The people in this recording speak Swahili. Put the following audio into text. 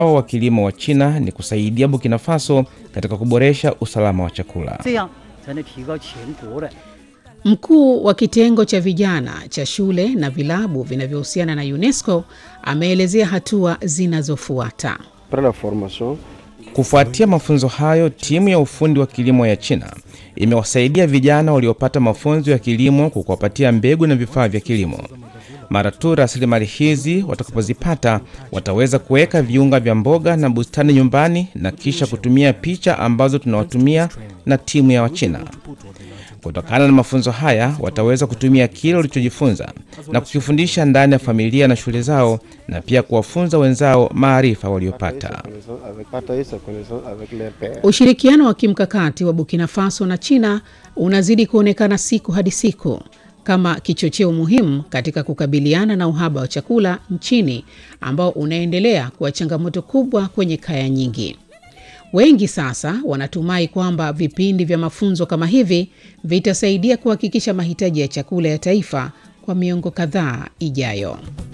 wa kilimo wa China ni kusaidia Burkina Faso katika kuboresha usalama wa chakula. 这样才能提高全国的 Mkuu wa kitengo cha vijana cha shule na vilabu vinavyohusiana na UNESCO ameelezea hatua zinazofuata. Après la formation, Kufuatia mafunzo hayo, timu ya ufundi wa kilimo ya China imewasaidia vijana waliopata mafunzo ya kilimo kwa kuwapatia mbegu na vifaa vya kilimo. Mara tu rasilimali hizi watakapozipata, wataweza kuweka viunga vya mboga na bustani nyumbani na kisha kutumia picha ambazo tunawatumia na timu ya Wachina. Kutokana na mafunzo haya, wataweza kutumia kile walichojifunza na kukifundisha ndani ya familia na shule zao, na pia kuwafunza wenzao maarifa waliopata. connaissance avec, partager sa connaissance avec leurs pairs. Ushirikiano wa kimkakati wa Burkina Faso na China unazidi kuonekana siku hadi siku kama kichocheo muhimu katika kukabiliana na uhaba wa chakula nchini ambao unaendelea kuwa changamoto kubwa kwenye kaya nyingi. Wengi sasa wanatumai kwamba vipindi vya mafunzo kama hivi vitasaidia kuhakikisha mahitaji ya chakula ya taifa kwa miongo kadhaa ijayo.